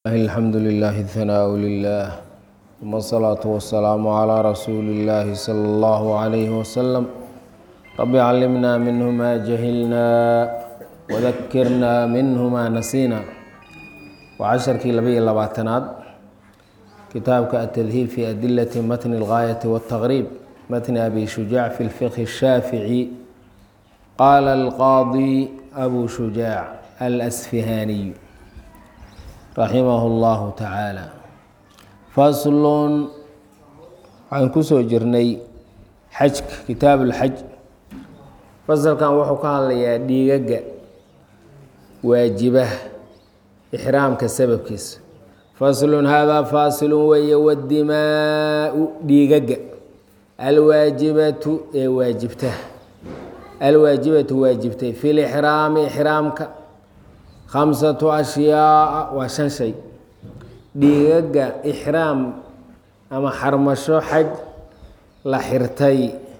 الحمد لله الثناء لله ثم الصلاة والسلام على رسول الله صلى الله عليه وسلم رب علمنا منه ما جهلنا وذكرنا منه ما نسينا وعشرkii laba iyo labaatanaad kitaabka التdهيب في أdiلة mتن الغاية والتغريب mتن أbي شhuجاع في الفقه الشhاaفعي qال القاضي أbو شhuجاع الأسفهاني رaحimه الله تعالى فصl waxaan kusoo jirnay xajka kitaab الxaj faslkan wuxuu ka hadlayaa dhiigaga waajibaha ixraamka sababkiisa faslun haadaa faasilun weeye wadimaau dhiigaga alwaajibatu ee waajibta alwaajibatu waajibtay fi lixraami ixraamka khamsatu ashyaaa waa shan shay dhiigaga ixraam ama xarmasho xaj la xirtay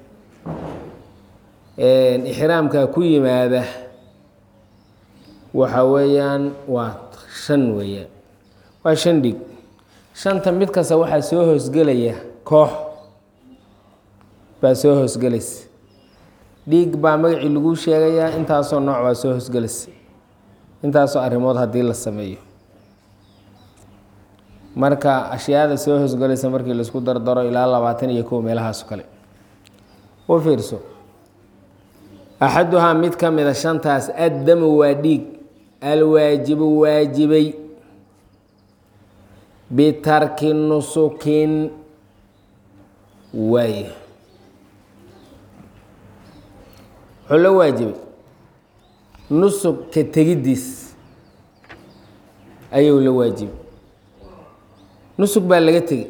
ixraamka ku yimaada waxa weeyaan waa shan weeyaan waa shan dhig shanta mid kasta waxaa soo hoosgelaya koox baa soo hoosgelaysa dhiig baa magacii lagu sheegayaa intaasoo nooc baa soo hoosgelaysa intaasoo arrimood haddii la sameeyo marka ashyaada soo hoosgelaysa markii laisku dardaro ilaa labaatan iyo kow meelahaaso kale u fiirso axaduhaa mid ka mida shantaas addamu waa dhiig alwaajibu waajibay bitarki nusukin waay wuxuu la waajibay nusug ka tegiddiis ayuu la waajibay nusug baa laga tegey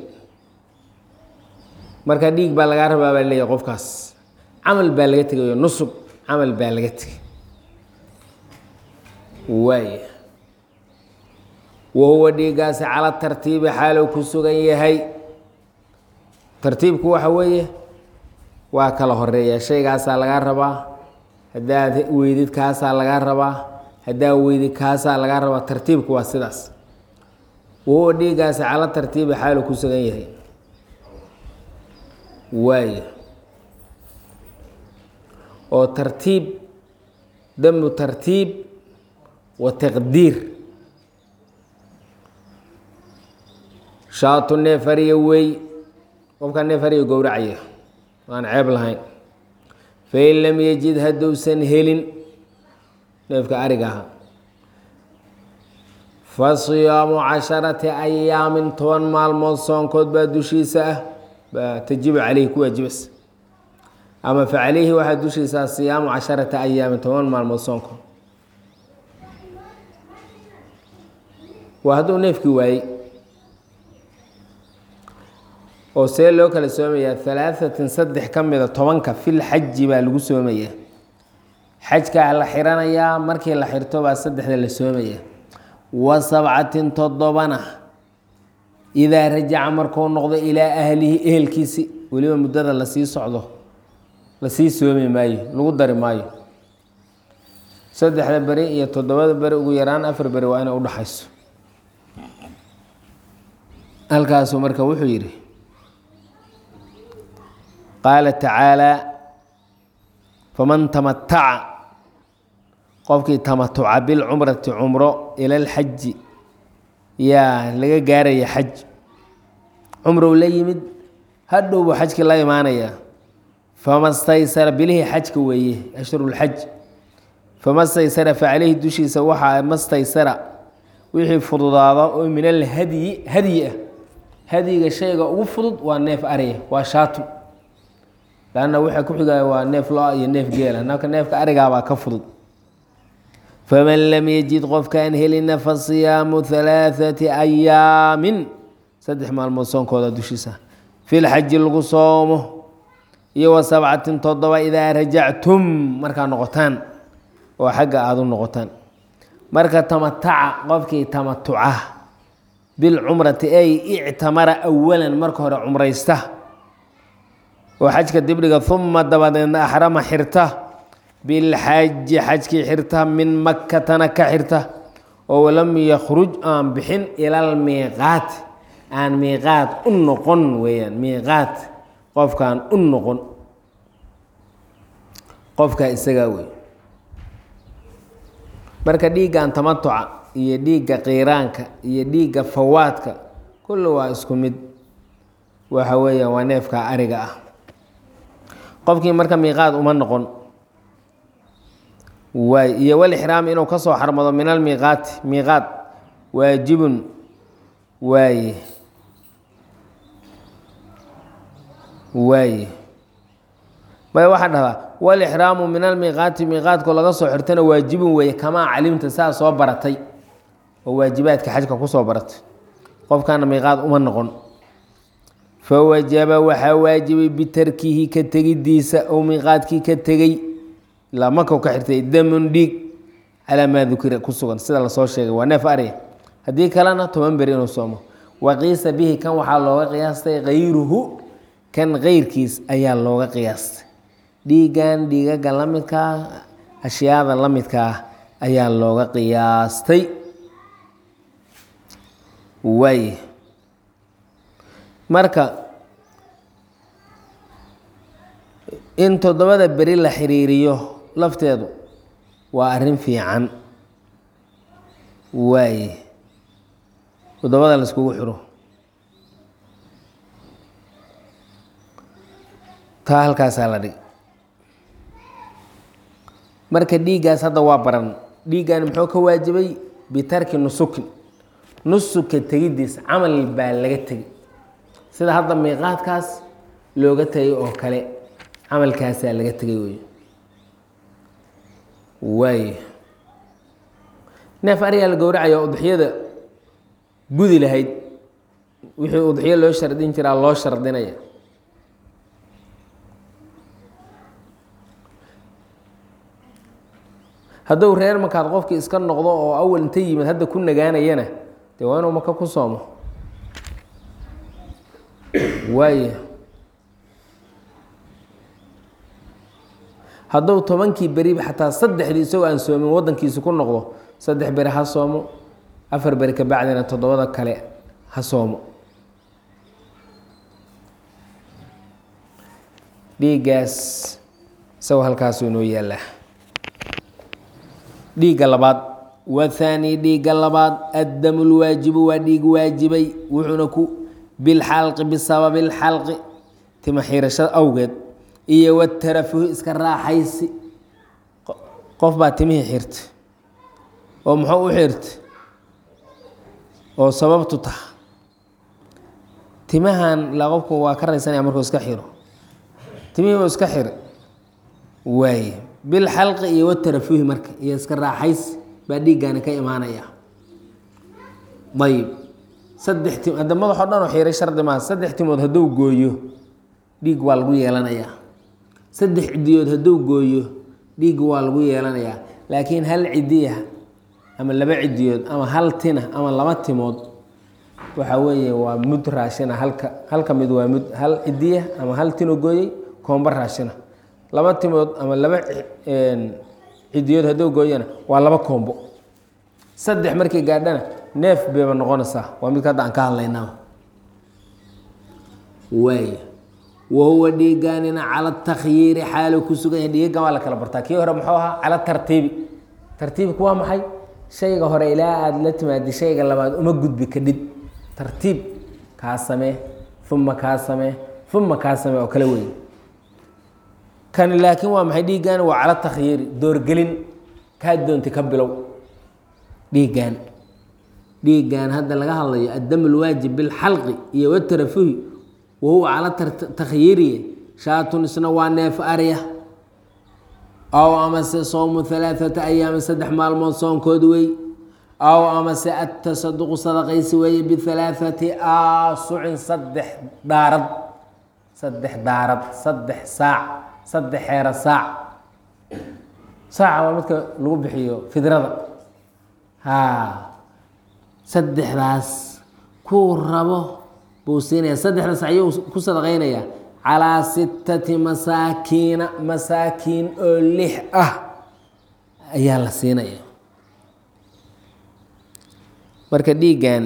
marka dhiig baa lagaa rabaa baa leeyahay qofkaas camal baa laga tegayo nusug camal baa laga tegey waay wahuwa dhiiggaasi cala tartiibi xaalow ku sugan yahay tartiibku waxa weeye waa kala horeeya shaygaasaa lagaa rabaa haddaad weydid kaasaa lagaa rabaa haddaa weydid kaasaa lagaa rabaa tartiibku waa sidaas wahuwa dhiiggaasi cala tartiibi xaalow ku sugan yahay waay oo tartiib damu tartiib wa taqdiir shaatu neefariya wey qofkaa neefariya gowracaya aan ceeb lahayn fain lam yajid hadduusan helin neefka ariga ahaa fa siyaamu casharati ayaamin toban maalmood soonkood baa dushiisa ah baa tajibu caleyhi ku waajibaysa ama fa caleyhi waxaa dushiisaa siyaamu casharati ayaamin toban maalmood soonkood waa hadduu neefkii waayey oo see loo kala soomayaa halaahatin saddex ka mida tobanka fil xaji baa lagu soomayaa xajkaa la xiranayaa markii la xirto baa saddexda la soomayaa wa sabcatin toddobana idaa rajaca markuu noqdo ilaa ahlihi ehelkiisi weliba muddada lasii socdo lasii soomi maayo lagu dari maayo saddexda beri iyo toddobada beri ugu yaraan afar beri waa inay udhaxayso halkaasuu marka wuxuu yidhi qaala tacaalaa faman tamataca qofkii tamatuca bilcumrati cumro ila alxaji yaa laga gaaraya xaj cumrow la yimid hadhow buu xajkii la imaanayaa fama staysara bilihii xajka weeye ashhurulxaj fama staysara fa caleyhi dushiisa waxaa mastaysara wixii fududaada oo min alhadyi hadyi ah hadyiga shayga ugu fudud waa neef ariya waa shaatu lanna waxaa ku xigaya waa neef lo iyo neef geela naka neefka arigaabaa ka fudud faman lam yajid qofkaan helina fa siyaamu halaaثati ayaamin saddex maalmood soonkooda dushiisa fi lxaji lagu soomo iyo wa sabcatin toddoba idaa rajactum markaa noqotaan oo xagga aada u noqotaan marka tamataca qofkii tamatuca bilcumrati ay ictamara awalan marka hore cumraysta oo xajka dibdhiga uma dabadeedna axrama xirta bilxaji xajkii xirta min makatana ka xirta oo walam yakruj aan bixin ilal miiqaat aan miiqaat u noqon weeyaan miiqaat qofkaan u noqon qofkaa isagaa wey marka dhiiggan tamatuca iyo dhiigga qiiraanka iyo dhiigga fawaadka kulli waa isku mid waxa weeyaan waa neefka ariga ah qofkii marka miiqaad uma noqon waay iyo walixraam inuu ka soo xarmado min almiiqaati miiqaad waajibun waaye waaye may waxaa dhahdaa walixraamu min almiiqaati miiqaadku laga soo xirtana waajibun weeye kamaa calimta saa soo baratay oo waajibaadka xajka kusoo baratay qofkaana miiqaad uma noqon fawajaba waxaa waajibay bitarkihi ka tegidiisa ou miiqaadkii ka tegey ilaa markau ka xirtay damun dhiig calaa maa dukira ku sugan sida lasoo sheegay waa neef arya haddii kalena toban beri inuu soomo waqiisa bihi kan waxaa looga qiyaastay kayruhu kan keyrkiis ayaa looga qiyaastay dhiiggan dhiigaga la midkaa ashyaada la midkaa ayaa looga qiyaastay waay marka in toddobada beri la xiriiriyo lafteedu waa arrin fiican waaye toddobada la iskugu xiro taa halkaasaa la dhig marka dhiiggaas hadda waa baran dhiiggan muxuu ka waajibay bitarki nusukin nusuka tegiddiis camal baa laga tegay sida hadda miiqaadkaas looga tegay oo kale camalkaasaa laga tegay wey waay neef ariyaa la gowracaya udxiyada gudi lahayd wixii udxiyo loo shardin jiraa loo shardinaya hadduu reer markaad qofkii iska noqdo oo awal inta yimid hadda ku nagaanayana dee waa inuu maka ku soomo waaya hadduu tobankii beriba xataa saddexdii isagoo aan soomin waddankiisi ku noqdo saddex beri ha soomo afar beri ka bacdina toddobada kale ha soomo dhiiggaas isagoo halkaasu inoo yaallaa dhiigga labaad wathaani dhiigga labaad addamu lwaajibu waa dhiig waajibay wuxuuna ku bilxalqi bisababi lxalqi tima xiirashada awgeed iyo watarafuhi iska raaxaysi qof baa timihii xirtay oo muxuu u xirtay oo sababtu taha timahan ilaa qofku waa ka raysanaya markuu iska xiro timihii uu iska xira waaye bilxalqi iyo watarafuhi marka iyo iska raaxaysi baa dhiiggaani ka imaanaya ayib saddex tim hadda madaxoo dhan oo xiiray shardi maaha saddex timood hadduu gooyo dhiig waa lagu yeelanayaa saddex cidiyood hadduu gooyo dhiig waa lagu yeelanayaa laakiin hal cidiya ama laba cidiyood ama hal tina ama laba timood waxa weeye waa mud raashina halka halka mid waa mud hal cidiya ama hal tino gooyey koomba raashina laba timood ama laba cidiyood hadduu gooyana waa laba koombo saddex markii gaadhana neef bayba noqonaysaa waa midka hadda aan ka hadlaynaa waay wahuwa dhiigaanina cala takhyiiri xaalo ku sugan yahay dhiigan waa la kala bartaa kii hore muxuu ahaa cala tartiibi tartiibku waa maxay shayga hore ilaa aada la timaadi shayga labaad uma gudbi kadhid tartiib kaa samee uma kaa samee uma kaa samee oo kale wey kani laakiin waa maxay dhiiggaani waa cala takhyiiri doorgelin kaa doonti ka bilow dhiiggaan dhiiggan hadda laga hadlayo addam lwaajib bilxalqi iyo watarafuhi wahuwa cala takhyiiriye shaatun isna waa neef arya aw amase sowmu halaaثata ayaami saddex maalmood soonkood wey aw amase atasaduqu sadaqaysi weeye bihalaaثati aasucin saddex daarad saddex daarad saddex saac saddex xeero saac saaca waa midka lagu bixiyo fidrada ha saddexdaas kuu rabo buu siinaya saddexdaas ayuu ku sadaqaynaya calaa sittati masaakiina masaakiin oo lix ah ayaa la siinaya marka dhiiggan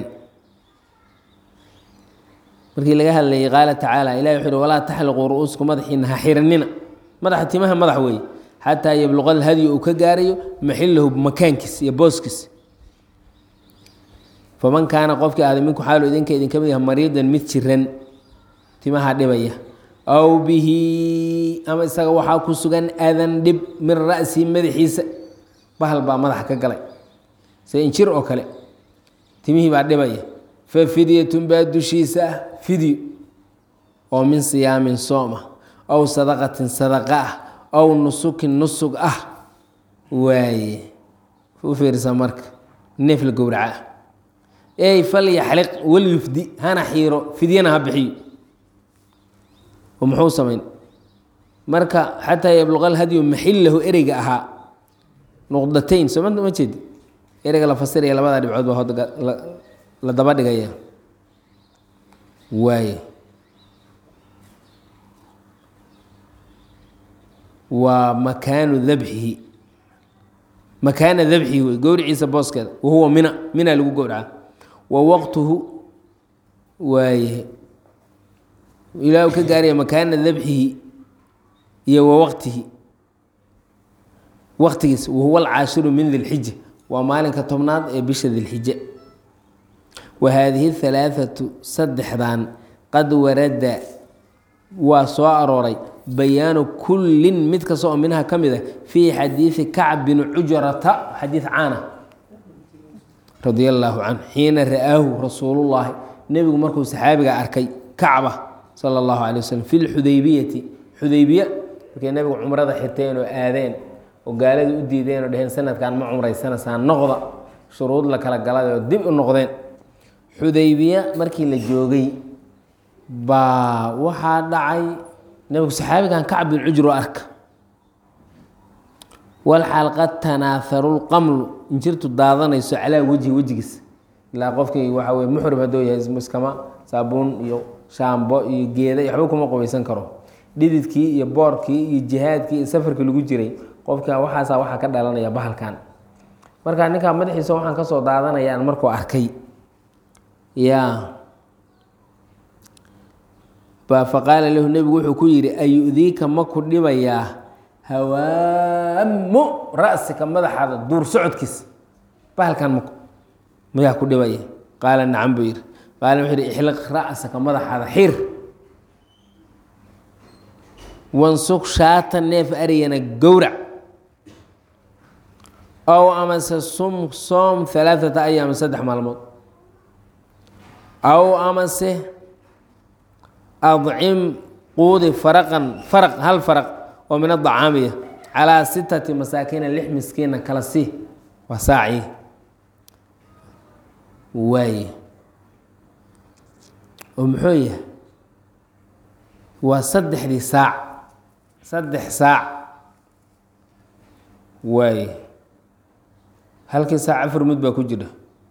markii laga hadlayay qaala tacaala ilahi wuxu uhi walaa taxliquu ru-uusku madaxiina ha xiranina madaxa timaha madax weeye xataa yabluqa alhadyu uu ka gaarayo maxilahu makaankiis iyo booskiis faman kaana qofkii ahday minku xaalu idinka idinka mid yaha mariidan mid jiran timaha dhibaya aw bihi ama isaga waxaa ku sugan adan dhib min ra'sihi madaxiisa bahal baa madaxa ka galay se injir oo kale timihii baa dhibaya fa fidyatun baa dushiisa ah fidyo oo min siyaamin soom ah aw sadaqatin sadaqa ah aw nusukin nusug ah waaye u fiirsa marka neef la gowraca ah ey falyaxliq walyufdi hana xiiro fidyana ha bixiyo oo muxuu samayn marka xataa yabluqa alhadyu maxillahu ereyga ahaa nuqdatayn soo ma jeedi ereyga la fasiraya labada dhibcood baa hoda la daba dhigaya waaye waa makaanu dabxihi makaana dabxihi wey gowriciisa booskeeda wahuwa mina mina lagu gowraca wa waqtuhu waaye ilaa uu ka gaaraya makaana dabxihi iyo wa waqtihi waqtigiis wahuwa alcaashiru min dilxija waa maalinka tobnaad ee bisha dilxija wa haadihi halaathatu saddexdan qad warada waa soo arooray bayaanu kullin mid kasta oo minha ka mid a fii xadiidi kacb bin cujrata xadiid caana radia allaahu canhu xiina ra'aahu rasuulullaahi nebigu markuu saxaabiga arkay kacba sala allahu calay waslm fi lxudaybiyati xudaybiya markay nebigu cumrada xirteen oo aadeen oo gaaladii u diideen oo dheheen sanadkan ma cumraysanaysaan noqda shuruud la kala galay oo dib u noqdeen xudaybiya markii la joogay baa waxaa dhacay nebigu saxaabigan kacb bin cujr oo arka walxaal qad tanaaharu lqamlu injirtu daadanayso calaa wejhi wejigiis ilaa qofkii waxa weye muxrim hadduu yahay iskama saabuun iyo shaambo iyo geeda iyo waxba kuma qubaysan karo dhididkii iyo boorkii iyo jihaadkii iyo safarkii lagu jiray qofka waxaasaa waxaa ka dhalanaya bahalkan marka ninkaa madaxiisa waxaan kasoo daadanayaan markuu arkay ya faqaala lahu nebigu wuxuu ku yidhi ayudiika ma ku dhibayaa hawaamu ra'sika madaxaada duur socodkiisa bahalkan ma mayaa ku dhibaya qaala nacam buu yidhi qaala wuxuu yidhi ixliq ra'saka madaxaada xir wansug shaata neef arigana gowrac ow amase sum soom alaaata ayaam saddex maalmood aw amase adcim quudi faraqan faraq hal faraq oo min adacaamiya calaa sitati masaakiina lix miskiina kala sii waa saacii waaye oo muxuu yahay waa saddexdii saac saddex saac waaye halkii saac afar mud baa ku jira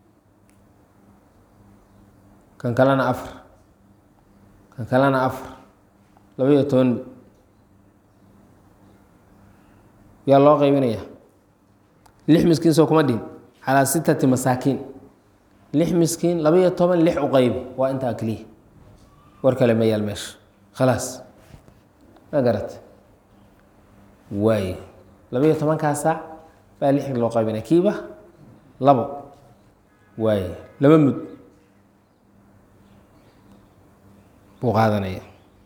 kan kalena afar kan kalena afar laba-iyo toban yaa loo qaybinaya lix miskiin soo kuma dhihin calaa sitati masaakiin lix miskiin laba-iyo toban lix u qaybi waa intaa keliya war kale ma yaal meesha khalaas ma garat waaye laba-iyo tobankaa saac baa lix loo qaybinaya kiiba labo waaye laba mud buu qaadanaya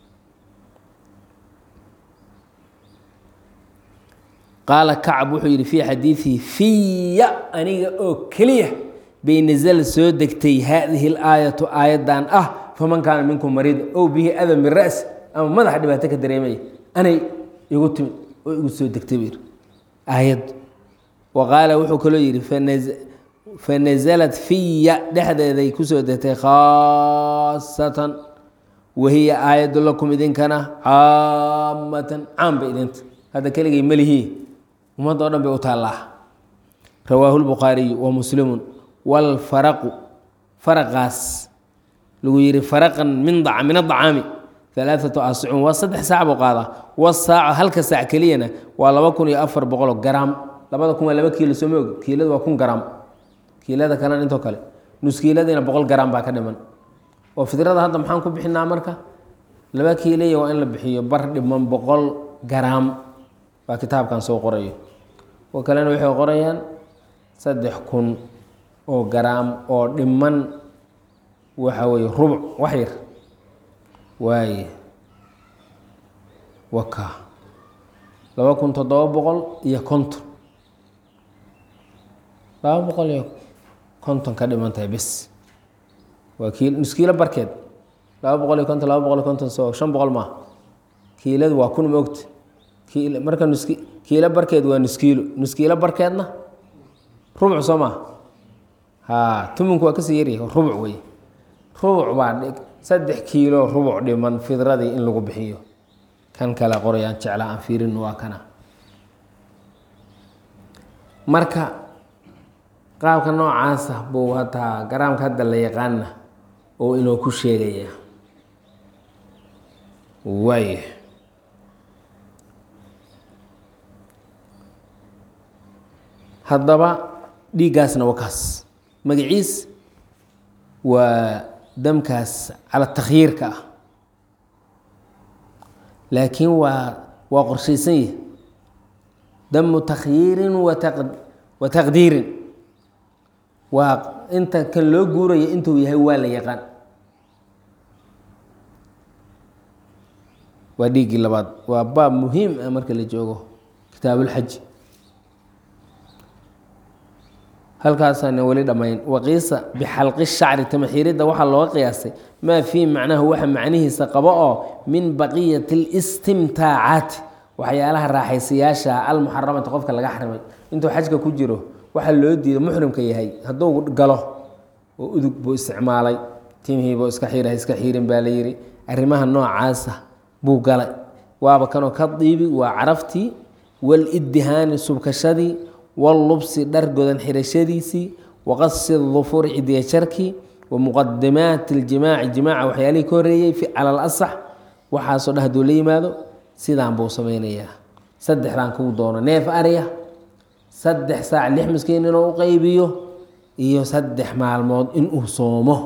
qaala kacb wuxuu yidhi fii xadiidihi fiya aniga oo keliya bay nasal soo degtay haadihi laayatu aayaddan ah faman kaana minkum mariida ow bihi adam min ra'si ama madaxa dhibaato ka dareemaya anay igu timid oo igu soo degtay buu yidhi aayaddu wa qaala wuxuu kaloo yidhi fanasalat fiya dhexdeeday kusoo degtay khaasatan wahiya aayaddu lakum idinkana caamatan caam bay idinta hadda keligay malihii ummadda o dhan bay u taallaa rawaahu lbukhaariyu wa muslimun walfaraqu faraqaas lagu yihi faraqan min min adacaami alaaatu asicun waa saddex saac buu qaadaa wasaaco halka saac keliyana waa laba kun iyo afar boqoloo garaam labada kun waa laba kiilo sooma og kiilada waa kun garaam kiilada kalena intoo kale nuskiiladiina boqol garam baa ka dhiman oo fidrada hadda maxaan ku bixinaa marka laba kiilaya waa in la bixiyo bar dhiman boqol garaam baa kitaabkan soo qorayo oo kalena waxay qorayaan saddex kun oo garaam oo dhiman waxa weeye rubuc wax yar waaye waka laba kun toddoba boqol iyo konton laba boqol iyo konton ka dhiman tahay bes waa kiil nuskiilo barkeed laba boqol iyo konton laba boqol iyo konton soo shan boqol maaha kiiladu waa kun maogta kiil marka nuski kiilo barkeed waa nuskiilo nuskiilo barkeedna rubuc soo maaha ha tumunku waa kasii yaryahay rubuc wey rubuc baa dhig saddex kiilo rubuc dhiman fidradii in lagu bixiyo kan kale qorayaan jeclaa aan fiirin waa kana marka qaabka noocaasa buu hataa garaamka hadda la yaqaana oo inoo ku sheegaya waay haddaba dhiiggaasna waa kaas magaciis waa damkaas cala takhyiirka ah laakiin waa waa qorshaysan yahi damu takhyiirin wa taqdiirin waa inta kan loo guuraya intuu yahay waa la yaqaan waa dhiiggii labaad waa baab muhiim ah marka la joogo kitaabulxaji halkaasaana weli dhammayn waqiisa bixalqi shacri tamaxiiridda waxaa looga qiyaasay maa fii macnahu waxa macnihiisa qabo oo min baqiyati listimtaacaati waxyaalaha raaxaysayaasha almuxaramati qofka laga xarimay intuu xajka ku jiro waxaa loo diiday muxrimka yahay hadduu galo oo udug buu isticmaalay timihiibuu iska xiira iska xiirin baa la yidhi arrimaha noocaasa buu galay waaba kanoo ka diibi waa caraftii waliddihaani subkashadii wallubsi dhar godan xirashadiisii waqasi dufuuri cidiya jarkii wa muqadimaati اljimaaci jimaaca waxyaalihii ka horeeyey cala alasax waxaasoo dhan haduu la yimaado sidaan buu samaynayaa saddexdan kuu doono neef arya saddex saac lix miskiin inuu u qaybiyo iyo saddex maalmood inuu soomo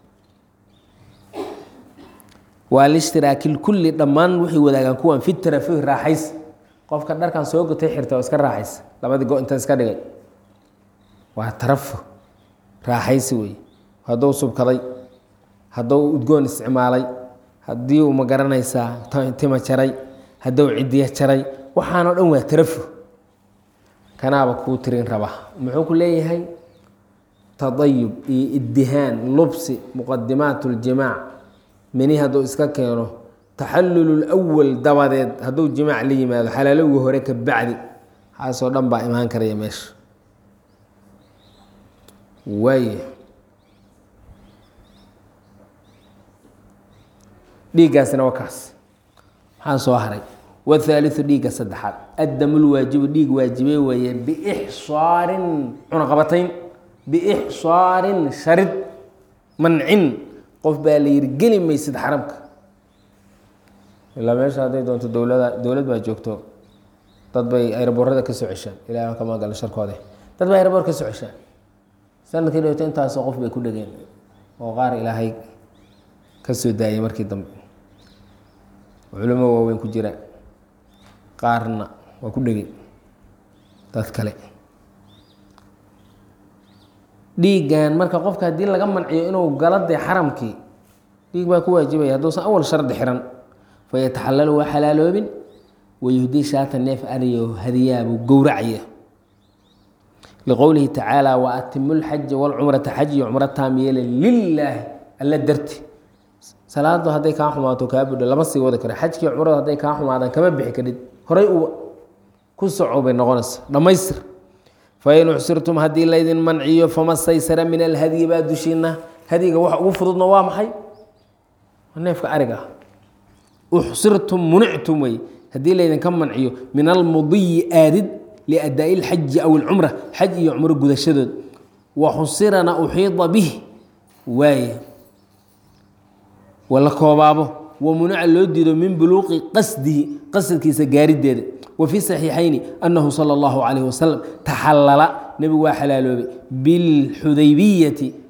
waa lishtiraaki kulli dhammaan waxay wadaagaan kuwan fi tarafuhi raaxays qofka dharkan soo gotay xirta oo iska raaxaysa labadii go inta iska dhigay waa tarafuh raaxaysi wey hadduu subkaday hadduu udgoon isticmaalay haddii uu ma garanaysaa tima jaray hadduu cidiya jaray waxaanoo dhan waa tarafuh kanaaba kuu tirin raba muxuu ku leeyahay tadayub iyo iddihaan lubsi muqadimaat اljimaac mini hadduu iska keeno taxallul lwal dabadeed hadduu jimaac la yimaado xalaalowga hore ka bacdi xaasoo dhan baa imaan karaya meesha waay dhiiggaasina waa kaas maxaa soo haray wthaaliu dhiigga saddexaad addamulwaajibu dhiig waajibey weeye biixsaarin cunaqabatayn biixsaarin sharid mancin qof baa la yihi geli maysid xaramka ilaa meesha hadday doonto dowlada dowlad baa joogto dad bay ayraboorada ka soo ceshaan ilaah kama gala sharkoode dad bay ayraboor ka soo ceshaan sanadkii dhowto intaasoo qof bay ku dhegeen oo qaar ilaahay ka soo daayay markii dambe culimo waaweyn ku jira qaarna waa ku dhegey dad kale dhiiggan marka qofka haddii laga manciyo inuu galo dee xaramkii dhiig baa ku waajibaya hadduusan awal shardi xiran fayataxalalu waa xalaaloobin wayuhdii shaata neef ariyo hadiyaabuu gowracaya liqowlihi tacaala wa atimu lxaja walcumrata xaj iyo cumro taam yeele lilaahi alla darti salaadu hadday kaa xumaato kaa budho lama sii wadi karo xajkii cumradu hadday kaa xumaadaan kama bixi karid horay uu ku soco bay noqonaysa dhammaystir fain uxsirtum haddii laydin manciyo fama staysara min alhadyi baa dushiina hadyiga wax ugu fududna waa maxay neefka ariga ah uxsirtum munictum wey haddii laydinka manciyo min almudiyi aadid liadaa'i lxaji aw ilcumra xaj iyo cumro gudashadood wa xusirana uxiida bih waaye wala koobaabo wa munaca loo diido min buluuqi qasdihi qasadkiisa gaarideeda wa fi saxiixayni annahu sala allahu calayh wasalam taxallala nebigu waa xalaaloobay bilxudaybiyati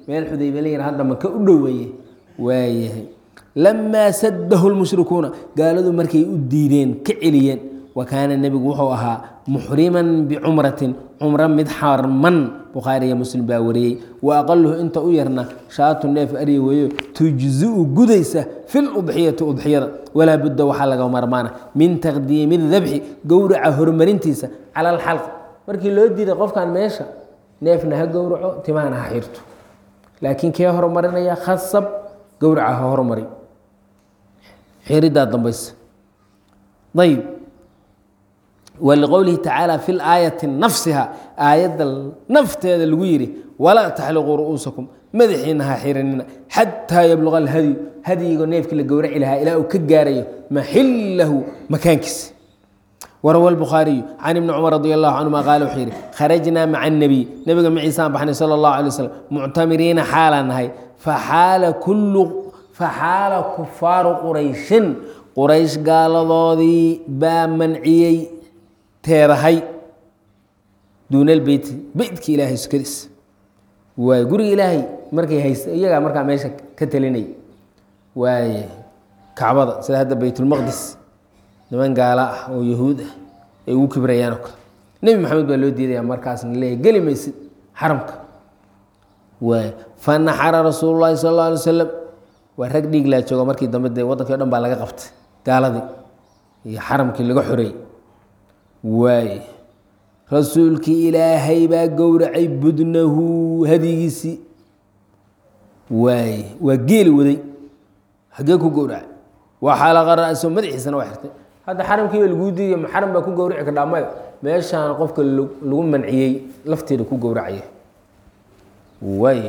meel xudaybe la yihah hadda maka u dhoweeye waayahay lamaa saddahu lmushrikuuna gaaladu markay u diideen ka celiyeen wa kaana nebigu wuxuu ahaa muxriman bicumratin cumro mid xarman bukhaariya muslim baa wariyey wa aqaluhu inta u yarna shaatu neef arya weeyo tujziu gudaysa fi ludxiyati udxiyada walaa budda waxaa laga marmaana min taqdiimi dabxi gowraca horumarintiisa cala alxalq markii loo diiday qofkan meesha neefna ha gowraco timahana ha xirto laakiin kee horumarinaya khasab gowraca ha horumari xiridaa dambaysa ayb wliqowlihi tacaala fi laayati nafsiha aayadda nafteeda lagu yidhi walaa taxliquu ru'uusakum madaxiina ha xiranina xataa yabluqa alhadyu hadyigo neefkii la gowraci lahaa ilaa uu ka gaarayo maxillahu makaankiisa warawa lbukhaariyu can ibni cumar radi allahu canhuma qaala wuxuu yidhi kharajnaa maca annabiy nebiga maciisaan baxnay sala allahu alay waslm muctamiriina xaalaan nahay faxaala kullu faxaala kufaaru qurayshin quraysh gaaladoodii baa manciyey teedahay duunal beyti beytka ilaahay sukadiis waay guriga ilaahay markay haysta iyagaa markaa meesha ka telinay waaye kacbada sida hadda baytulmaqdis niman gaala ah oo yahuud ah ay ugu kibrayaan oo kale nebi maxamed baa loo diidaya markaasna leeya geli maysid xaramka waay fanaxara rasuulu llahi sal alla alay wasalam waa rag dhiig laa jooga markii dambe dee waddankii o dhan baa laga qabtay gaaladii iyo xaramkii laga xoreeyey waay rasuulkii ilaahay baa gowracay budnahu hadigiisii waay waa geeli waday hagee ku gowracay waa xaalaqa ra-so madaxiisana waa xirtay hadda xaramkiiba laguu diidiy ma xaram baa ku gowraci kardhaa maya meeshaan qofka lagu manciyey lafteeda ku gowracaya waay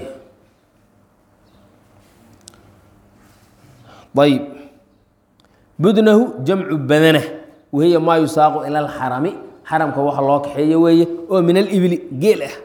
ayb budnahu jamcu badana wahiya maa yusaaqu ila alxarami xaramka waxa loo kaxeeyo weeye oo min alibli geel ah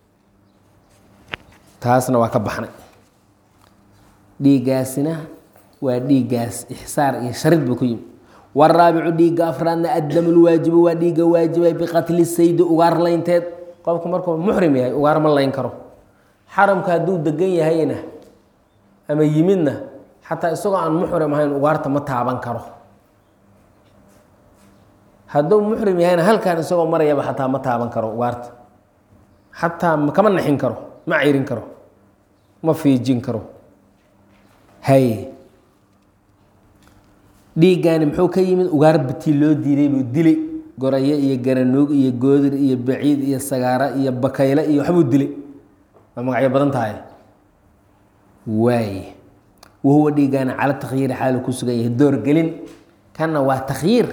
taasna waa ka baxnay dhiiggaasina waa dhiiggaas ixsaar iyo sharid buu ku yimi waraabicu dhiigga afraadna addamu lwaajibu waa dhiigga waajibay biqatli saydi ugaar laynteed qofku markuu muxrim yahay ugaar ma layn karo xaramka hadduu degan yahayna ama yimidna xataa isagoo aan muxrim ahayn ugaarta ma taaban karo hadduu muxrim yahayna halkan isagoo marayaba xataa ma taaban karo ugaarta xataa kama naxin karo ma cirin karo ma fiijin karo hay dhiiggaani muxuu ka yimid ugaar batii loo diiday buu dilay gorayo iyo garanuug iyo goodir iyo baciid iyo sagaaro iyo bakayle iyo waxbuu dilay waa magacyo badan tahay waay wahuwa dhiiggaani cala takhyiiri xaalu ku sugan yahay doorgelin kanna waa takhyiir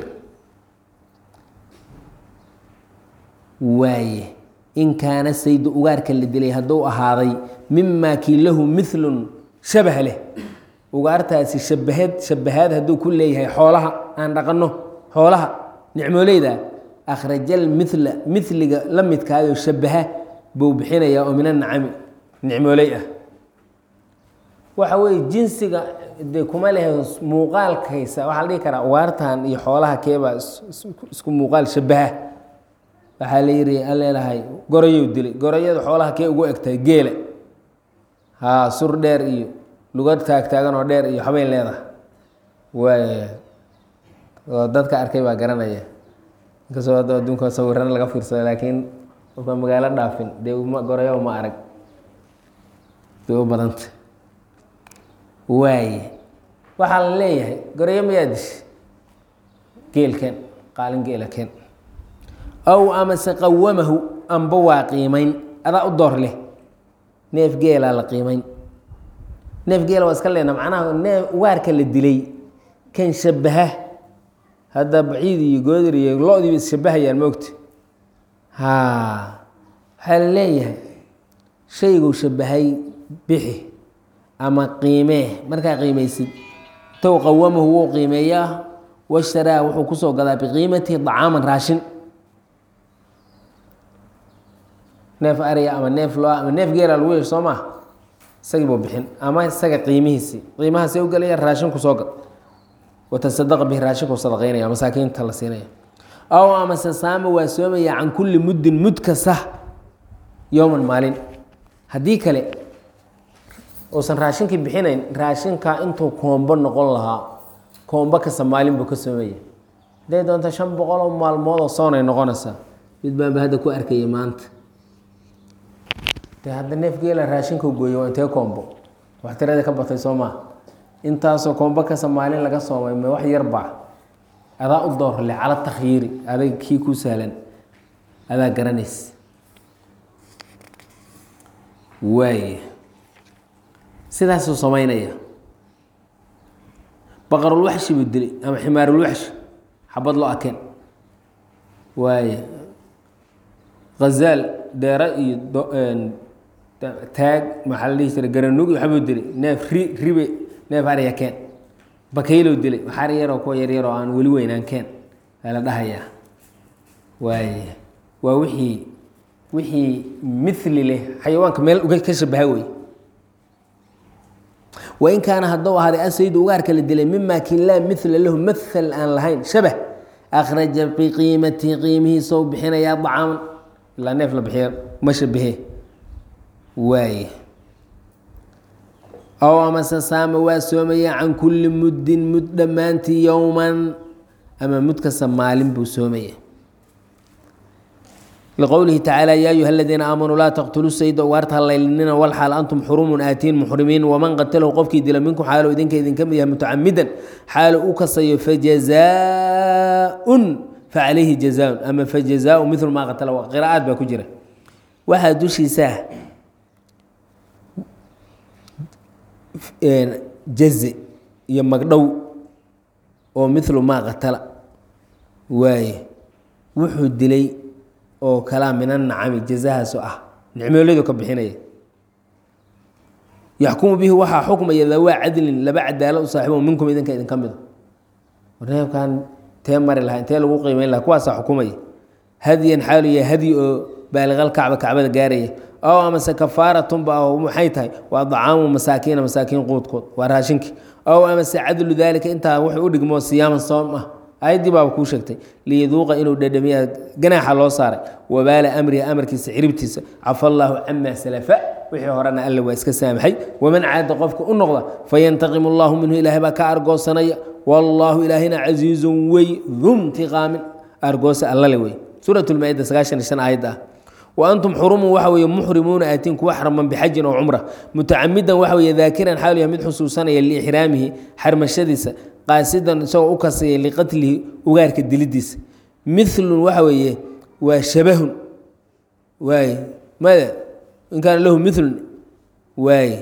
waaye in kaana saydu ugaarka la dilay hadduu ahaaday mimaa kii lahu milun shabah leh ugaartaasi shabaheed shabahaad hadduu ku leeyahay xoolaha aan dhaqanno xoolaha nicmooleyda akhrajal mila miliga la midkaayoo shabaha buu bixinayaa oo min anacami nicmooley ah waxa weeye jinsiga de kuma lehe muuqaalkaysa waxaa la dhihi karaa ugaartan iyo xoolaha keebaa isku muuqaal shabaha waxaa la yidhi aleelahay gorayow dilay gorayada xoolaha kee ugu egtahay geela haa sur dheer iyo luga taagtaagan oo dheer iyo waxbay leedahay waay oo dadka arkay baa garanaya inkastoo hadda adduunka sawirana laga fiirsado laakiin qofka magaalo dhaafin dee ma gorayo ma arag bay u badanta waaye waxaa la leeyahay gorayo mayaa dish geelkeen qaalin geela keen aw amase qawamahu amba waa qiimayn adaa u door leh neef geelaa la qiimayn neef geela waa iska leena macnaha neef ugaarka la dilay kan shabaha hadda baciid iyo goodir iyo lo-diiba isshabahayaan moogta ha waxaa la leeyahay shayguu shabahay bixi ama qiimee markaa qiimaysid tow qawamahu wuu qiimeeyaa washtaraa wuxuu kusoo gadaa biqiimatihi dacaaman raashin neef ariya ama neef lo ama neef geela lagu yeesho soo maa isagii buu bixin ama isaga qiimihiisii qiimahaasee u gelaya raashinku soo gad watasadaqa bihi raashinku sadaqaynaya masaakiinta la siinaya aw amase saama waa soomaya can kulli muddin mud kasta yowman maalin haddii kale uusan raashinkii bixinayn raashinkaa intuu koombo noqon lahaa koombo kasta maalin buu ka soomaya hadday doonta shan boqol oo maalmood oo soonay noqonaysaa mid baanba hadda ku arkaya maanta de hadda neef geela raashinka gooye waa intee koombo wax tirada ka batay soo maa intaasoo koombo kasta maalin laga soomay ma wax yar baa adaa u doorle cala takhyiiri adag kii ku sahlan adaa garanaysa waay sidaasuu samaynaya baqarulwaxshi buu dilay ama ximaarulwaxshi xabad loo akeen waay hazaal deera iyo taag maxaa la dhihi jiray garanug iyo waxbuu dilay neef ri ribe neef arya keen bakaylow dilay waxaar yaroo kuwa yaryaroo aan weli weynaan keen aa la dhahayaa waay waa wixii wixii mili leh xayawaanka meel uga ka shabaha wey wain kaana hadduu ahaaday asaydu ugaarka la dilay mima kin laa mila lahu maal aan lahayn shabah akhraja biqiimatihi qiimihiisou bixinayaa dacaaman ilaa neef la bixiya ma shabahe waaye ow amase saama waa soomaya can kulli muddin mud dhammaantii yowman ama mud kasta maalin buu soomaya liqowlihi tacaala yaa ayuha aladiina aamanuu laa taqtuluu sayda ugaarta hallaylinina walxaal antum xurumun aatiin muxrimiin waman qatalahu qofkii dila minkum xaalo idinka idinka mid yahay mutacamidan xaalo u kasayo fajazaaun facalayhi jazaaun ama fajazaau milu maa qatala qiraa'aad baa ku jira waxaa dushiisaa jaze iyo magdhow oo milu maa qatala waaye wuxuu dilay oo kalaa min anacami jazahaaso ah nicmooladu ka bixinaya yaxkumu bihi waxaa xukmaya dawaa cadlin laba cadaalo u saaxibo minkum idinka idinka mida neefkan tee mari lahaa intee lagu qiimeyn lahaa kuwaasaa xukumaya hadyan xaalu ya hadyi oo baaliqal kacba kacbada gaaraya ow amase kafaaratun-ba oo maxay tahay waa dacaamu masaakiina masaakiin quudkood waa raashinkii ow amase cadlu daalika intaa wuxuu u dhigmo siyaaman soom ah ayaddii baaba kuu sheegtay liyaduuqa inuu dhadhamiya ganaaxa loo saaray wabaala amrihi amarkiisa ciribtiisa cafa allaahu camaa salafa wixii horena alle waa iska saamaxay waman caada qofka u noqda fayantaqimu allahu minhu ilaahay baa ka argoosanaya wallaahu ilaahina casiizun wey dumtiqaamin argoosa allale wey suurat lmaa-ida sagaashan iyo shan aayadda ah wa antum xurumun waxa weeye muxrimuuna aatiin kuwa xarman bixajin oo cumra mutacamidan waxa weeye daakiran xaalu yahay mid xusuusanaya liixraamihi xarmashadiisa qaasidan isagoo u kasaya liqatlihi ugaarka dilidiisa milun waxa weeye waa shabahun waay mada in kaana lahu milun waay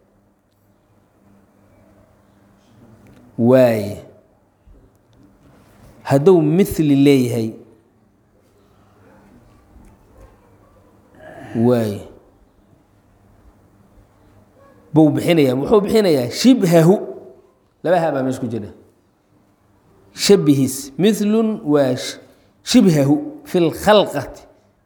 waay hadduu mili leeyahay waay buu bixinayaa wuxuu bixinayaa shibhahu laba ha baa meesha ku jira shabihiis milun waa shibhahu fi lkhalqati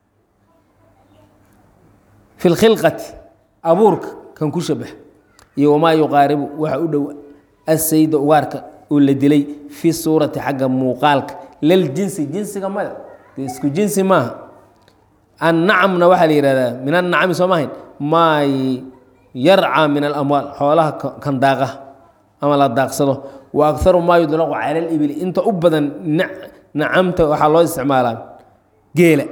fi lkhilqati abuurka kan ku shabax iyo wamaa yuqaaribu waxa u dhow asayda ugaarka oo la dilay fi suurati xagga muuqaalka laljinsi jinsiga mada dee isku jinsi maaha annacamna waxaa la yihahdaa min annacami soo maahayn maa yarcaa min alamwaal xoolaha kan daaqa ama la daaqsado wa akaru maa yudlaqu cala libili inta u badan nacamta waxaa loo isticmaalaa geela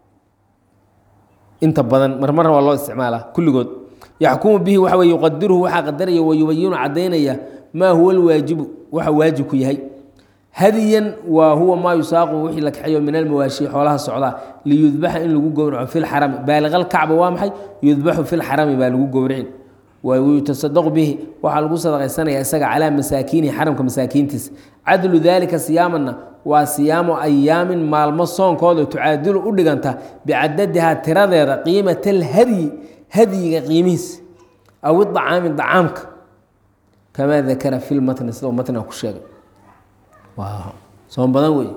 inta badan marmarna waa loo isticmaalaa kulligood yaxkumu bihi waxa wey yuqadiruhu waxaa qadaraya wayubayinu cadaynaya maa huwa alwaajibu waxa waajibku yahay hadiyan waa huwa maa yusaaqu wixii la kaxeeyo min almawaashi xoolaha socdaa liyudbaxa in lagu gowraco fi lxarami baaliqalkacba waa maxay yudbaxu fi lxarami baa lagu gowricin wayutasadaqu bihi waxaa lagu sadaqaysanaya isaga calaa masaakiinihi xaramka masaakiintiisa cadlu daalika siyaamanna waa siyaamo ayaamin maalmo soonkooda tucaadilu u dhiganta bicadadihaa tiradeeda qiimata alhadyi hadyiga qiimihiisa aw idacaami dacaamka kamaa dakara fi lmatni sida uu matniga ku sheegay waa soon badan wey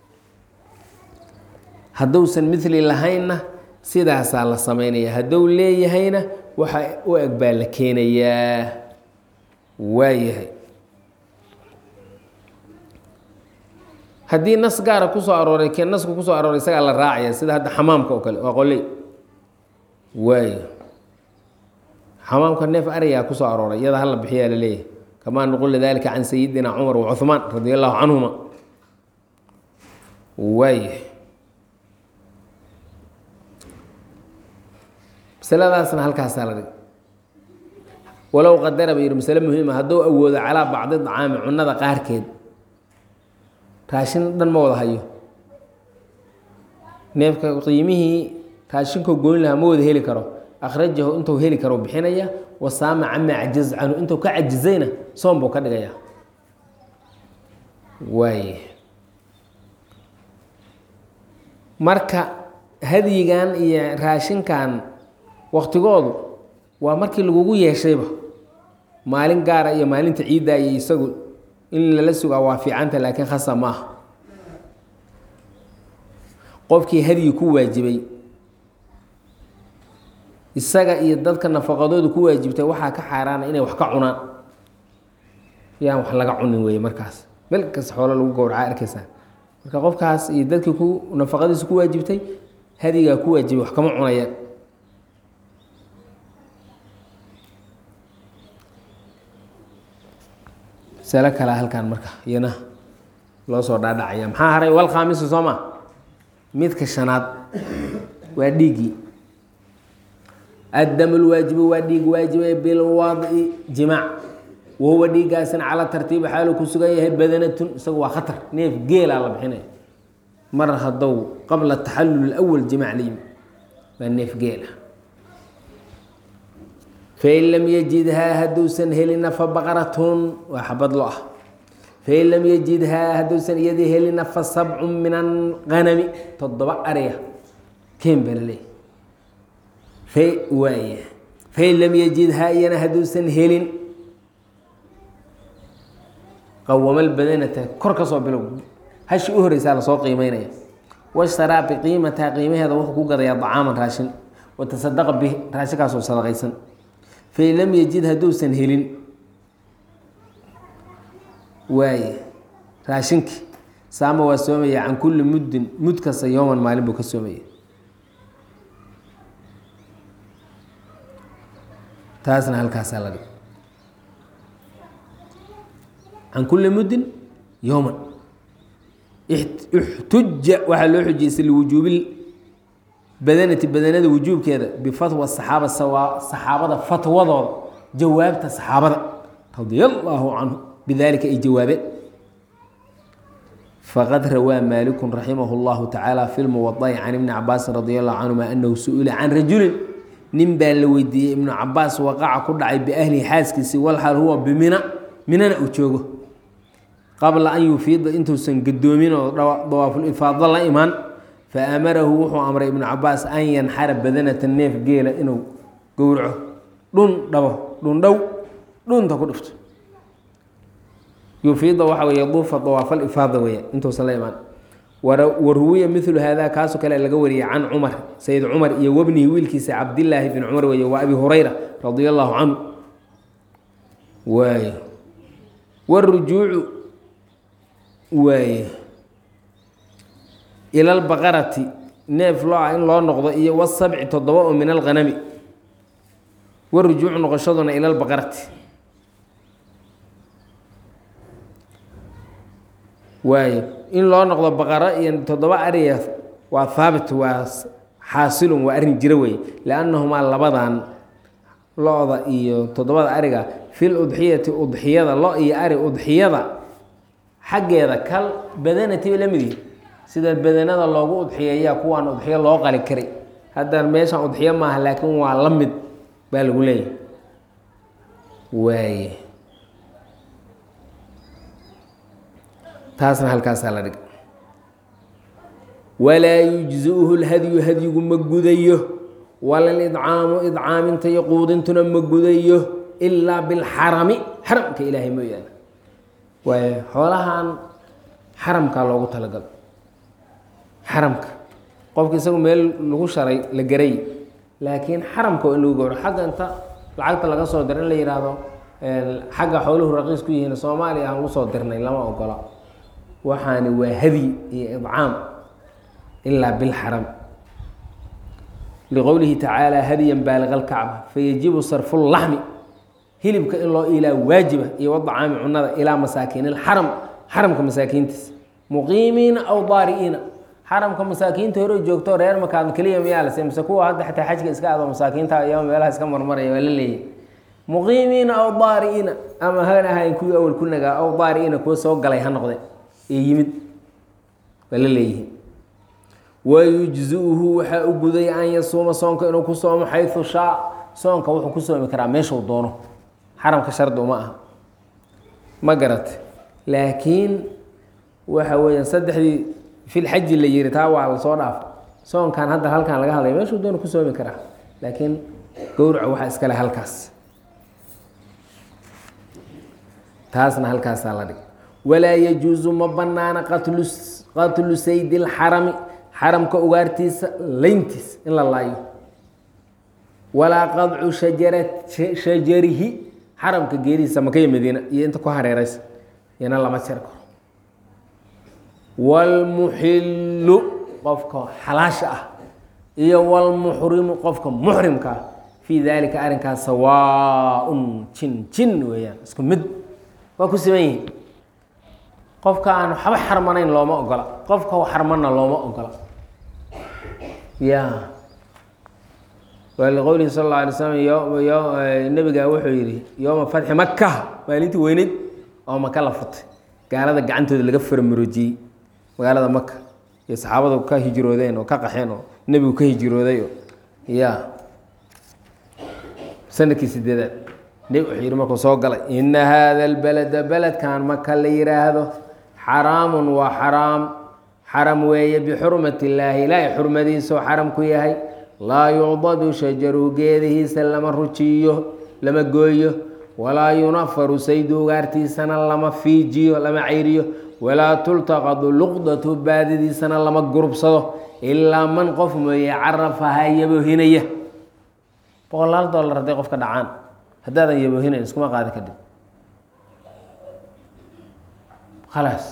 hadduusan mili lahaynna sidaasaa la samaynaya hadduu leeyahayna waxa u eg baa la keenayaa waayahay haddii nas gaara kusoo arooray kee nasku kusoo arooray isagaa la raacaya sida hadda xamaamka oo kale waa qoley waaya xamaamka neef ariyaa kusoo arooray iyada hala bixiyaa laleeyahay kamaa nuqula dalika can sayidina cumar wa cuhmaan radia allahu canhuma waaya masaladaasna halkaasaa la dhig walow qadara ba yihi masale muhiima hadduu awoodo calaa bacdi dacaami cunada qaarkeed raashin dhan ma wada hayo neefka qiimihii raashinkoo goyn lahaa ma wada heli karo akhrajahu intuu heli karo bixinaya wasaama camaa cajaz canhu intuu ka cajizayna soom buu ka dhigaya waay marka hadyigan iyo raashinkan waktigoodu waa markii lagugu yeeshayba maalin gaara iyo maalinta ciidda iyo isagu in lala sugaa waa fiicanta laakiin khasa maaha qofkii hadyi ku waajibay isaga iyo dadka nafaqadoodu ku waajibtay waxaa ka xaaraana inay wax ka cunaan yaan wax laga cunin weeye markaas meel kasta xoolo lagu gowracaa arkaysaa marka qofkaas iyo dadkii ku nafaqadiisa ku waajibtay hadigaa ku waajibay wax kama cunayaan masalo kalea halkan marka iyana loo soo dhaadhacaya maxaa haray wal khaamisu soo ma midka shanaad waa dhiiggii addam lwaajibu waa dhiig waajibe bilwad'i jimaac wahuwa dhiiggaasina calaa tartiibi xaalu ku sugan yahay badanatun isagu waa khatar neef geelaa la bixinaya mar hadow qabla taxallul awal jimaac la yimi waa neef geela fain lam yajidhaa hadduusan helina fa baqaratun waa xabad lo ah fain lam yajidhaa hadduusan iyadii helina fa sabcun min alganami toddoba ariga keen baa laleeyahy waay fain lam yajidhaa iyana hadduusan helin qawamal badanata kor ka soo bilow hashi u horeysaa lasoo qiimeynaya washtaraa biqiimataha qiimaheeda wuxuu ku gadayaa dacaaman raashin watasadaqa bih raashinkaasoo sadaqaysan fain lam yajid hadduusan helin waaye raashinkii saama waa soomaya can kulli muddin mud kasta yowman maalin buu ka soomaya taasna halkaasaa la dhig can kulli muddin yowman ixtuja waxaa loo xujiystay liwujuubi badanati badanada wujuubkeeda bifatwa saxaaba saxaabada fatwadooda jawaabta saxaabada radia allaahu canhu bidalika ay jawaabeen faqad rawaa maaliku raximah اllahu tacaala fi lmuwada'i can ibni cabaasin radi allahu canhuma anahu su-ila can rajulin nin baa la weydiiyey ibnu cabaas waqaca ku dhacay biahlihi xaaskiisii walxal huwa bimina minana uu joogo qabla an yufiida intuusan gadoomin oo dawaafulifaado la imaan faamarahu wuxuu amray ibnu cabaas an yanxara badanata neef geela inuu gowraco dhun dhabo dhundhow dhunta ku dhifto yufiida waxa wey duufa dawaafalifaada weya intuusan la imaan waruwiya milu hada kaasoo kale laga wariyay can cumar sayid cumar iyo wabnihi wiilkiisa cabdilaahi bin cumar weeye waa abi hurayra radia allahu canhu waay wاrujuucu waay ila lbaqarati neef loo in loo noqdo iyo wasabci toddoba oo min alghanami warujuucu noqoshaduna ila lbaqarati waayo in loo noqdo baqaro iyo toddoba ariya waa haabit waa xaasilun waa arrin jiro wey liannahumaa labadan lo-da iyo toddobada ariga fil udxiyati udxiyada lo iyo ari udxiyada xaggeeda kal badanatiba la mid yihi sida badanada loogu udxiyeeyaa kuwaan udxiyo loo qali karay hadda meeshan udxiyo maaha laakiin waa la mid baa lagu leeyahay waaye taasna halkaasaa la dhig walaa yujziuhu lhadyu hadyigu ma gudayo walalidcaamu idcaaminta iyo quudintuna ma gudayo ilaa bilxarami xaramka ilaahay mooyaane waayo xoolahan xaramkaa loogu talagalo xaramka qofka isagu meel lagu sharay la garay laakiin xaramka waa in lagu gowro xagga inta lacagta laga soo dira in la yihaahdo xagga xooluhu raqiis ku yihiin soomaaliya aan usoo dirnay lama ogola waxaani waa hadyi iyo idcaam ilaa bilxaram liqowlihi tacaala hadiyan baaliqa alkacba fayajibu sarfu laxmi hilibka in loo ilaa waajiba iyo wadacaami cunada ilaa masaakiin ilxaram xaramka masaakiintiisa muqiimiina aw daari'iina xaramka masaakiinta hore joogto reer makaadn keliya miyaa lase mise kuwa hadda xataa xajka iska ado masaakiinta iyo meelaha iska marmaraya waa la leeyahy muqiimiina aw daari'iina ama han ahayn kuwii awal ku nagaa aw daari'iina kuwa soo galay ha noqde ee yimid waa la leeyihi wayujziuhu waxaa u guday an yasuuma soonka inuu ku soomo xayu shaa soonka wuxuu ku soomi karaa meeshuu doono xaramka shardi uma aha ma garat laakiin waxa weeyaan saddexdii filxaji la yiri taa waa lasoo dhaafo soonkan hadda halkan laga hadlaya meeshuu doono ku soomi karaa laakiin gowraca waxaa iskale halkaas taasna halkaasaa la dhig walaa yajuusu ma banaana qatlu qatlu saydi lxarami xaramka ugaartiisa layntiisa in la laayo walaa qadcu shajara shajarihi xaramka geerihiisa makaya madiina iyo inta ku hareeraysa iyana lama jari karo wاlmuxilu qofka xalaasha ah iyo wاlmuxrimu qofka muxrimka ah fii dalika arrinkaas sawaaءun jin jin weeyaan isku mid waa ku siman yihin qofka aan waxba xarmanayn looma ogola qofka xarmanna looma ogola ya waa liqowlihi sal اla alay slam nebiga wuxuu yihi yooma fatxi maka maalintii weyneyd oo maka la futay gaalada gacantooda laga farmaroojiyey magaalada maka iyo saxaabadu ka hijroodeen oo ka qaxeen oo nebigu ka hijrooday oo ya sanadkii sideedaad nebi wuxuu yihi markuu soo galay ina hada اlbalada beledkan maka la yiraahdo xaraamun waa xaraam xaram weeye bixurmat illaahi ilaahay xurmadiisao xaram ku yahay laa yucdadu shajaru geedihiisa lama rujiyo lama gooyo walaa yunafaru saydu ugaartiisana lama fiijiyo lama cayriyo walaa tultaqadu luqdatu baadidiisana lama gurubsado ilaa man qof mooye carafahaa yaboohinaya boqolaal dollar hadday qofka dhacaan haddaadan yaboohinayn iskuma qaadi kadib khalaas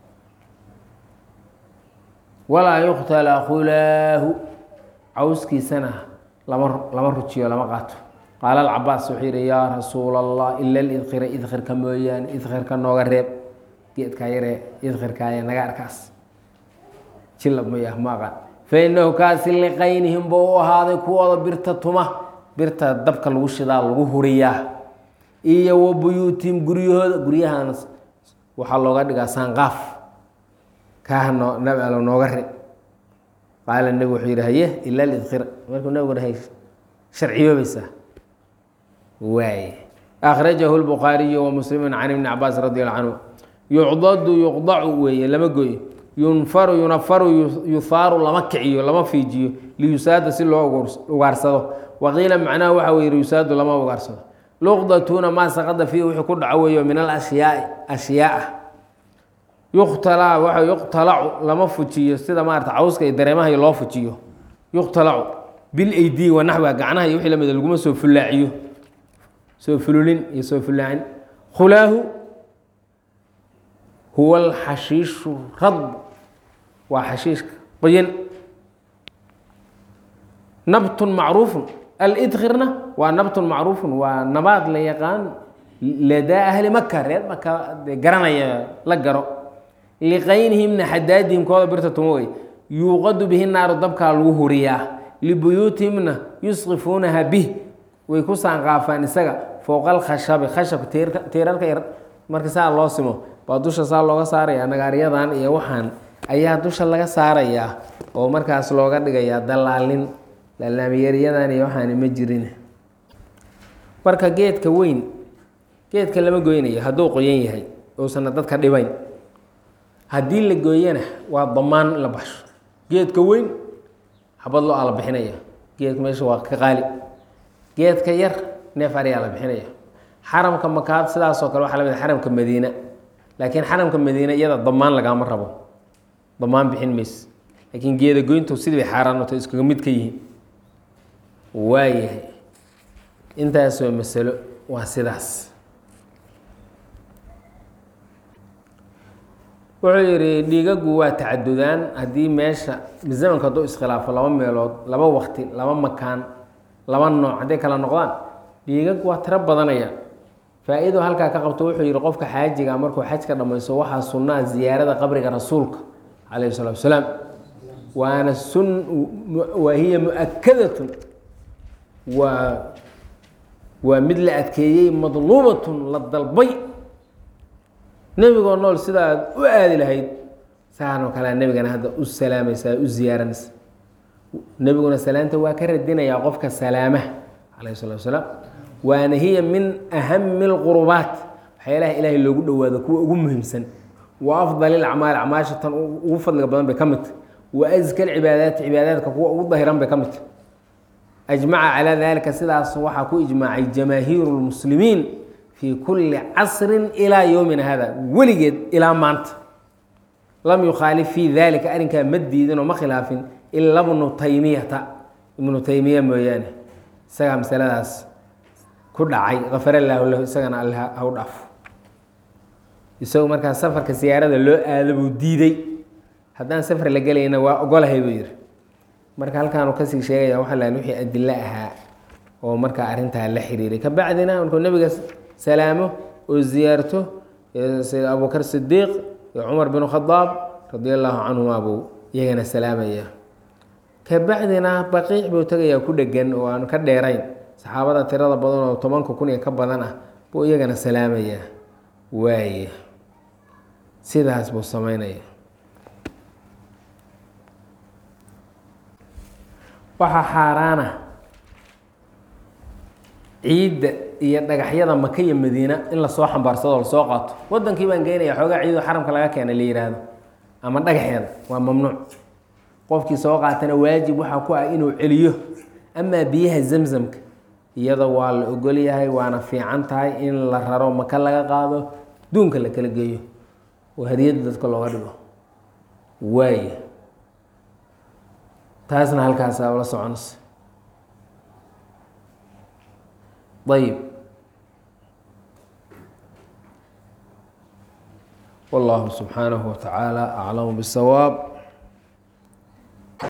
walaa yuqtala khulaahu cawskiisana lama lama rujiyo lama qaato qaala alcabaas wuxuu yihi yaa rasuula allah ila lidkhira idkhirka mooyaane idkhirka nooga reeb geedkaa yaree idkhirkaaye naga arkaas jilab maya ma aqaan fa inahu kaasi liqaynihim buu u ahaaday kuwooda birta tuma birta dabka lagu shidaa lagu huriyaa iyo wa buyuutihim guryahooda guryahaana waxaa looga dhigaa saanqaaf kaaha noo nabi allo nooga re qaala nebi wuxuu yihi haye ila lidkhira markuu nabigu dhahay sharciyoobaysaa waay akhrajahu lbukhaariyu wa muslimu can ibni cabaas radi allahu canhu yucdadu yuqdacu weeye lama gooyo yunfaru yunafaru yuhaaru lama kiciyo lama fiijiyo liyusaada si loo ugaarsado waqiila macnaha waxa weye yusaadu lama ugaarsado luqdatuna maa saqada fiihi wuxuu ku dhaco weeyo min alashyaai ashyaaa yuqtalaa waa yuqtalacu lama fujiyo sida maarata cawska iyo dareemaha loo fujiyo yuqtalacu bilaydi wa naxwiha gacnaha iyo wixii lamida laguma soo fulaaciyo soo fululin iyo soo fulaacin khulaahu huwa alxashiishu radb waa xashiishka qoyan nabtun macruufun alidkhirna waa nabtun macruufun waa nabaad la yaqaan ladaa ahli maka reer maka dee garanaya la garo liqaynihimna xadaadihim kooda birta tuma wey yuuqadu bihi naaru dabkaa lagu huriyaa libuyuutihimna yusqifuunaha bih way ku saanqaafaan isaga fowqa alkhashabi khashabka tiirarka yar marka saa loo simo baa dusha saa looga saaraya nagaaryadan iyo waxaan ayaa dusha laga saarayaa oo markaas looga dhigayaa dalaalin laalaamiyaryadan iyo waxaani ma jirin marka geedka weyn geedka lama goynayo hadduu qoyan yahay uusana dadka dhibayn haddii la gooyana waa damaan la baxsho geedka weyn xabad loo ala bixinaya geedka meesha waa ka qaali geedka yar neef ariyaa la bixinaya xaramka makaad sidaasoo kale waxaa lamid xaramka madiina laakiin xaramka madiina iyada damaan lagaama rabo damaan bixin mayse laakiin geeda goyntu sidii bay xaaraanto iskaga mid ka yihiin waayahay intaasoo masalo waa sidaas wuxuu yidhi dhiigagu waa tacadudaan haddii meesha zamanka hadduu iskhilaafo laba meelood laba wakti laba makaan laba nooc hadday kala noqdaan dhiigag waa tiro badanaya faa-ido halkaa ka qabto wuxuu yihi qofka xaajiga markuu xajka dhammaysto waxaa sunnaa ziyaarada qabriga rasuulka calayhi salatu wasalaam waana sun waa hiya mu-akadatun waa waa mid la adkeeyey madluubatun la dalbay nebigoo nool sida aad u aadi lahayd saanoo kalea nebigana hadda u salaamaysaa u ziyaaranaysa nebiguna salaanta waa ka radinayaa qofka salaamaha calayhi salatu wasalaam waana hiya min ahami lqurubaat waxyaalaha ilaahay loogu dhowaado kuwa ugu muhiimsan wa afdal ilacmaali acmaasha tan ugu fadliga badan bay ka midta wa aska alcibaadaati cibaadaadka kuwa ugu dahiran bay ka midta ajmaca calaa dalika sidaas waxaa ku ijmaacay jamaahiiru lmuslimiin fii kulli casrin ilaa yowmina hada weligeed ilaa maanta lam yukhaalif fii dalika arrinkaa ma diidin oo ma khilaafin ila bnu taymiyata ibnu taymiya mooyaane isagaa masaladaas ku dhacay kafar allaahu lahu isagana alle ha u dhaafo isagu markaa safarka siyaarada loo aado buu diiday haddaan safar la gelayna waa ogolahay buu yihi marka halkaanu kasii sheegaya waxaa lahan wixii adilo ahaa oo markaa arrintaa la xiriiray kabacdina markuu nebiga salaamo oo ziyaarto sida abubakar sidiiq iyo cumar bin khadaab radia allaahu canhuma buu iyagana salaamaya kabacdina baqiic buu tegayaa ku dhegan oo aan ka dheerayn saxaabada tirada badan oo tobanka kun iyo ka badan ah buu iyagana salaamayaa waaye sidaas buu sameynaya waxaa xaaraana ciidda iyo dhagaxyada maka iyo madiina in lasoo xambaarsado oo lasoo qaato wadankii baan geynaya xoogaa ciido xaramka laga keena la yihaahdo ama dhagaxeeda waa mamnuuc qofkii soo qaatana waajib waxaa ku ah inuu celiyo amaa biyaha zamzamka iyada waa la ogol yahay waana fiican tahay in la raro maka laga qaado duunka la kala geeyo oo hadiyadda dadka looga dhigo waaya taasna halkaasa la soconaysa ayib wallahu subxaanahu wa tacaala aclamu bisawaab